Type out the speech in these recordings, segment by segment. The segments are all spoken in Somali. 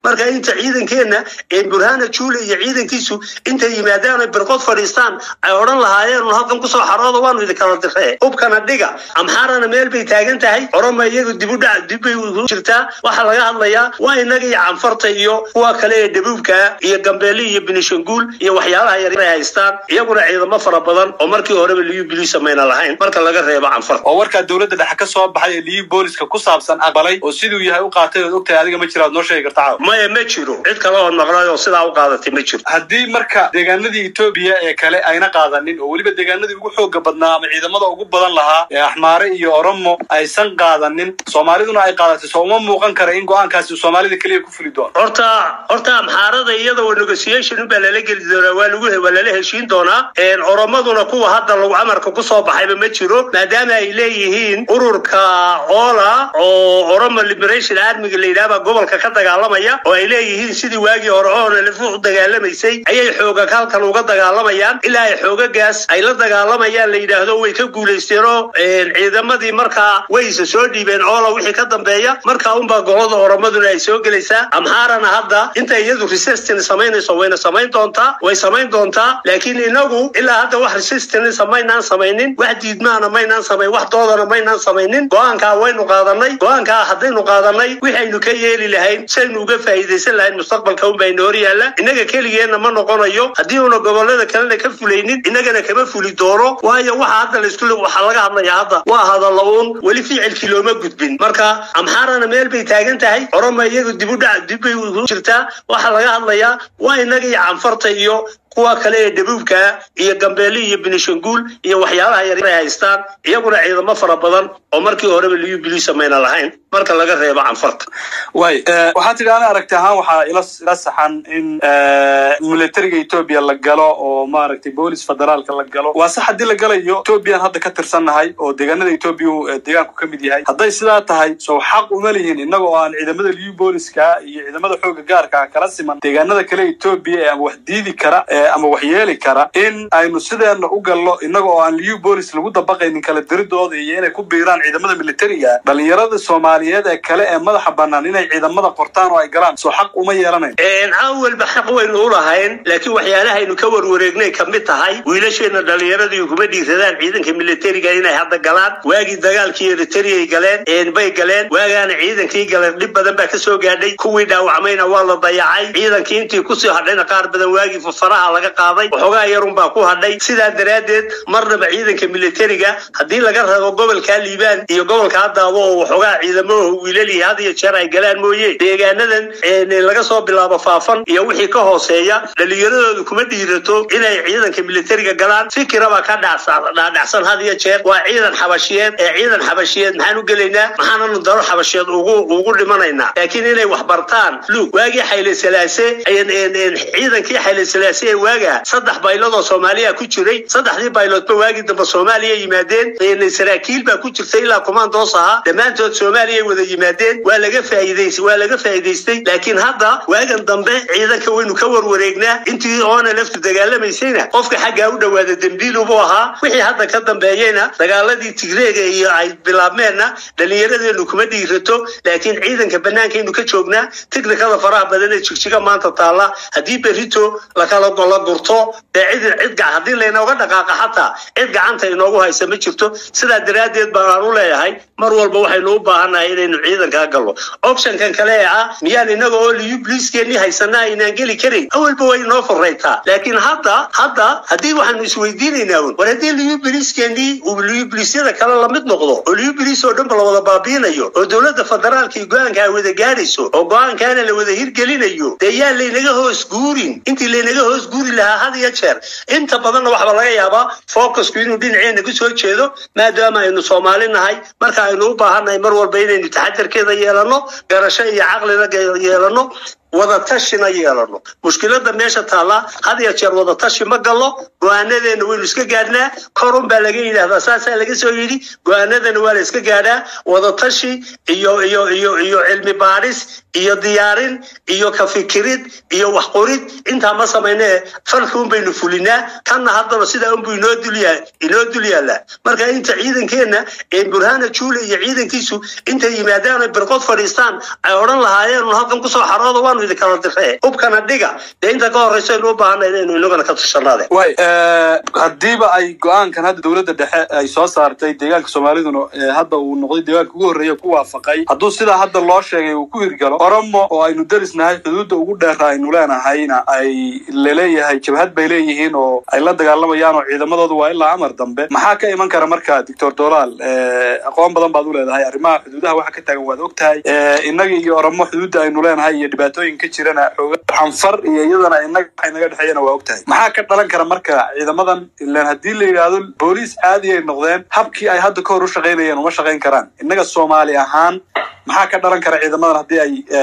marka inta ciidankeenna burhana juule iyo ciidankiisu intay yimaadaan ay birqod fadhiistaan ay odhan lahaayeen un halkan kusoo xarooda waanu idinkala diree hubkana dhiga amxaarana meel bay taagan tahay oroma iyagu dibudhac dibbay u jirtaa waxaa laga hadlayaa waa inaga iyo canfarta iyo kuwa kale ee dhabuubka iyo gambeeli iyo binishanguul iyo waxyaalaha yar ay haystaan iyaguna ciidamo fara badan oo markii horeba liyu bilisa mayna lahayn marka laga reebo canfarta oo warkaa dowladda dhexe ka soo baxay ee liyu booliska ku saabsan aqbalay oo siduu yahay u qaatay ood ogtahay adiga ma jira ad noo sheegi karta caawa maya ma jiro cid kale ood maqlay oo sidaa u qaadatay ma jiro haddii marka deegaanadii etoobiya ee kale ayna qaadanin oo weliba deegaanadii ugu xooga badnaa ama ciidamada ugu badan lahaa ee axmaare iyo oromo aysan qaadanin soomaaliduna ay qaadatay soo uma muuqan kara in go-aankaasi soomaalida keliya ku fuli doono horta horta amxaarada iyada waa negotiation unbaa lala geli doonaa waa lagu waa lala heshiin doonaa oromaduna kuwa hadda lagu amarka kusoo baxayba ma jiro maadaama ay leeyihiin ururka ola oo oromo liberation armiga la yidhahbaa gobolka ka dagaalamaya oo ay leeyihiin sidii waagii hore oona lafu u dagaalamaysay ayay xooga halkan uga dagaalamayaan ilaa ay xoogagaas ay la dagaalamayaan la yidhaahdo way ka guulaysteenoo ciidamadii markaa wayse soo dhiibeen oola wixii ka dambeeya markaa unbaa golada oromaduna ay soo gelaysaa amxaarana hadda inta iyadu resistance samaynayso wayna samayn doontaa way samayn doontaa laakiin inagu ilaa hadda wax resistance maynaan samaynin wax diidmaana maynaan samayn wax doodana maynaan samaynin go-aankaa waynu qaadanay go-aankaa haddaynu qaadanay wixaynu ka yeeli lahayn saynu uga faa'iidaysan lahayn mustaqbalka unbayna hor yaalla innaga keligeenna ma noqonayo haddii una gobolada kalena ka fulaynin innagana kama fuli doono waayo waxa hadda laisku waxaa laga hadlaya hadda waa hadalla uun weli ficilkii looma gudbin marka amxaarana meel bay taagan tahay oroma iyagu dibudhac dibbay u jirtaa waxaa laga hadlayaa waa inaga iyo canfarta iyo kuwa kale ee dhabuubka iyo gambeeli iyo binishanguul iyo waxyaalaha yar ay haystaan iyaguna ciidamo fara badan oo markii horeba liyu bilisa mayna lahayn marka laga reebo canfarta way waxaa tidhi ana aragti ahaan waxaa ila ila saxan in militariga etoobiya la galo oo maaragtay boolis federaalka la galo waa sax haddii la galayo etoobiyan hadda ka tirsannahay oo deegaanada etoobiya deegaanku ka mid yahay hadday sidaa tahay sow xaq uma lihin innaga oo aan ciidamada liyu booliska iyo ciidamada xooga gaarka kala siman deegaanada kale etoobiya ee ama wax diidi kara ama wax yeeli kara in aynu sideena u gallo innaga oo aan liyu boolis lagu dabaqaynin kala diridooda iyo inay ku biiraan ciidamada militariga dhalinyarada soomaaliyeed ee kale ee madaxa bannaan inay ciidamada qortaan oo ay galaan soo xaq uma yeelanayn awalba xaq waynu u lahayn laakiin waxyaalahaynu ka warwareegnay ka mid tahay wiilasheena dhalinyaradii kuma dhiiradaan ciidanka militariga inay hadda galaan waagii dagaalkii eritriyay galeen bay galeen waagaana ciidankii galeen dhib badan baa kasoo gaadhay kuwii dhaawacmayna waa la dayacay ciidankii intii kusii hadhayna qaar badan waagii faraha laga qaaday waxoogaa yarun baa ku hadhay sidaa daraaddeed marnaba ciidanka militariga haddii laga rabo gobolkaa liibaan iyo gobolkaa daabo oo waxoogaa ciidamadaho wiilalii had iyo jeer ay galaan mooye deegaanadan laga soo bilaabo faafan iyo wixii ka hooseeya dhalinyaradoodu kuma dhiirato inay ciidanka militariga galaan fikiraba ka dhaadhacsan had iyo jeer waa ciidan xabashiyeed ee ciidan xabashiyeed maxaan u gelaynaa maxaananu daro xabashiyeed ugu ugu dhimanaynaa laakiin inay wax bartaan lug waagii xayle salaase ciidankii xayle salaase ee waaga saddex baylod oo soomaaliya ku jiray saddexdii bayloodba waagii dambe soomaaliya yimaadeen saraakiil baa ku jirtay ilaa kumaandoos ahaa dhammaantood soomaaliya wada yimaadeen waa laga faa'iidays waa laga faa'iidaystay laakiin hadda waagan dambe ciidanka waynu ka warwareegnaa intii oona laftu dagaalamaysayna qofka xaggaa u dhowaada dembiilubuu ahaa wixii hadda ka dambeeyeyna dagaaladii tigreega iyo ay bilaabmeenna dhallinyaradeenu kuma dhiirato laakiin ciidanka bannaankaynu ka joognaa tiknikada faraha badan ee jigjiga maanta taalla haddii berito lakala la gurto dee cid cid haddii laynooga dhaqaaqa xataa cid gacanta inoogu haysa ma jirto sidaa daraaddeed baan u leeyahay mar walba waxaynu u baahannahay inaynu ciidankaa galno optionkan kale ee ah miyaan inaga oo liyu bliiskeenii haysanaa aynaan geli karin awalba way inoo furaytaa laakiin hadda hadda haddii waxaanu isweydiinaynaa un war haddii liyu bliiskeenii uu liyu bliisyada kale lamid noqdo oo liyu bliis oo dhanba la wada baabiinayo oo dowladda federaalka iyo go-aanka ay wada gaadhayso oo go-aankaana la wada hirgelinayo dee yaa laynaga hoos guurin intii laynaga hoos guuri lahaa had iyo jeer inta badanna waxba laga yaabaa focusku inuu dhinaceena kusoo jeedo maadaama aynu soomaali nahay marka aynu u baahannahay mar walba inaynu taxadarkeeda yeelano garasho iyo caqlina yeelano wadatashina yeelano mushkilada meesha taallaa had iyo jeer wadatashi ma gallo go-aanadeena waynu iska gaadhnaa korun baa laga yidhaahdaa saasaa laga soo yidhi go-aanadana waa la iska gaadhaa wadatashi iyo iyo iyo iyo cilmi baadhis iyo diyaarin iyo ka fikirid iyo wax qorid intaa ma samayne falki un baynu fulinaa kanna haddana sidaa unbu inoo dulyaa inoo dul yaallaa marka inta ciidankeenna burhana juule iyo ciidankiisu intay yimaadaan birqod fadhiistaan ay odhan lahaayeen un halkan kusoo xarooda waanu waanu idin kala diree hubkana dhiga dee inta ka horreysa aynu u baahanay inaynu inagana ka tushanaade way haddiiba ay go-aankan hadda dowladda dhexe ay soo saartay deegaanka soomaaliduna hadda uu noqday deegaanka ugu horreeya ku waafaqay hadduu sidaa hadda loo sheegay uu ku hirgalo oromo oo aynu derisnahay xuduudda ugu dheera aynu leenahayna ay laleeyahay jabhad bay leeyihiin oo ay la dagaalamayaan oo ciidamadoodu waa ilaa amar dambe maxaa ka iman kara marka doctor dolaal aqoon badan baad u leedahay arrimaha xuduudaha waxa ka taagan waad og tahay innaga iyo oromo xuduudda aynu leenahay iyo dhibaatooyin ka jirana xooga xanfar iyo iyadana inaga waxa inaga dhexeeyana waa og tahay maxaa ka dhalan kara marka ciidamadan ilaan haddii la yidhaahdo booliis caadi ay noqdeen habkii ay hadda ka hor u shaqaynayeen uma shaqayn karaan innaga soomaali ahaan maxaa ka dhalan kara ciidamadan haddii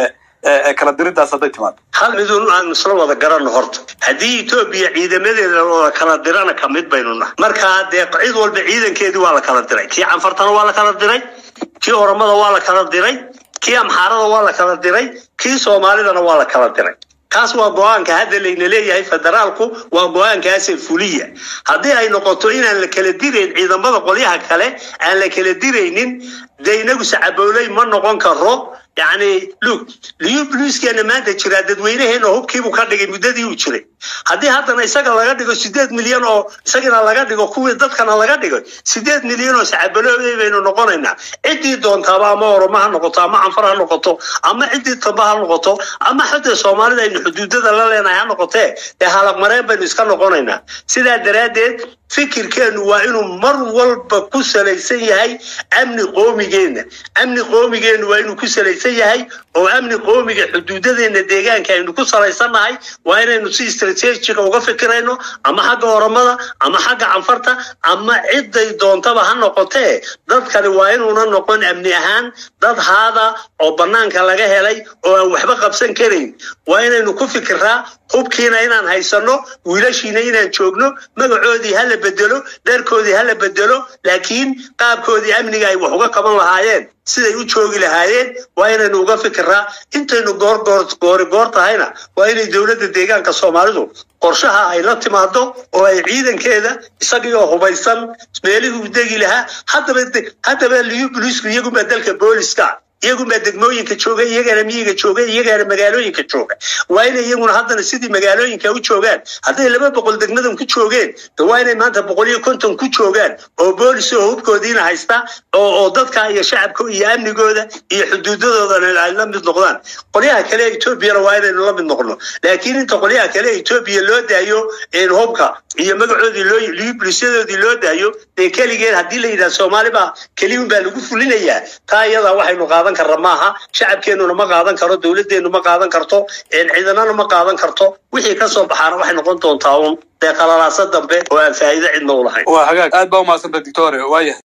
ay kala diridaas hadday timaado hal midun aan isla wada garanno horta haddii etoobiya ciidamadeeda wada kala dirana ka mid baynu nahay markaa dee cid walba ciidankeedii waa la kala diray kii canfartana waa la kala diray kii oromada waa la kala diray kii amxaarada waa la kala diray kii soomaalidana waa la kala diray kaas waa go-aanka hadda layna leeyahay federaalku waa go-aankaase fuliya haddii ay noqoto inaan la kala dirayn ciidamada qolyaha kale aan la kala diraynin dee inagu sacabooley ma noqon karo yacni lug liyu bluiskeena maanta jiraa dadweynaheena hubkiibuu ka dhigay muddadii uu jiray haddii haddana isaga laga dhigo sideed milyan oo isagana laga dhigo kuwii dadkana laga dhigo sideed milyan oo sacabalooday baynu noqonaynaa ciddii doontaaba ama oromo ha noqoto ama canfar ha noqoto ama ciddii tamba ha noqoto ama xataa soomaalida aynu xuduudada la leenahay ha noqotee dee halaqmareen baynu iska noqonaynaa sidaa daraaddeed fikirkeenu waa inuu mar walba ku salaysan yahay amni qoomigeenna amni qoomigeennu waa inuu ku salaysan yahay oo amni qoomiga xuduudadeena deegaanka aynu ku salaysannahay waa inaynu si istrateejiga uga fikirayno ama xagga oromada ama xagga canfarta ama ciday doontaba ha noqotee dadkani waa inuuna noqon amni ahaan dad haada oo bannaanka laga helay oo aan waxba qabsan karayn waa inaynu ku fikiraa hubkiina inaan haysano wiilashiina inaan joogno magacoodii hala bedelo dharkoodii hala bedelo laakiin qaabkoodii amniga ay wax uga qaban lahaayeen siday u joogi lahaayeen waa inaynu uga fikiraa intaynu goorgoor goori goor tahayna waa inay dowladda deegaanka soomaalidu qorshaha ay la timaado oo ay ciidankeeda isagiioo hubaysan meelihii u degi lahaa haddaba haddaba liyu booliisku iyagunbaa dalka booliska iyagunbaa degmooyinka jooga iyagana miyiga jooga iyagana magaalooyinka jooga waa inay iyaguna haddana sidii magaalooyinka u joogaan hadday laba boqol degmadan ku joogeen de waa inay maanta boqol iyo konton ku joogaan oo boolis oo hubkoodiina haysta oo oo dadka iyo shacabka iyo amnigooda iyo xuduudadoodana ay la mid noqdaan qolyaha kale etoobiyana waa inaynu la mid noqno laakiin inta qolyaha kale etoobiya loo daayo hubka iyo magacoodii loo liyu bulisyadoodii loo daayo dee keligeed haddii la yidhaha soomaali baa keliyun baa lagu fulinayaa taa iyadaa waxaynu qaadan karra maaha shacabkeennuna ma qaadan karo dowladeennu ma qaadan karto ciidanana ma qaadan karto wixii ka soo baxaana waxay noqon doontaa uun dee qalalaasa dambe oo aan faa'iido cidna u lahayn waa hagaag aad baa umaadsanta dictore waayahay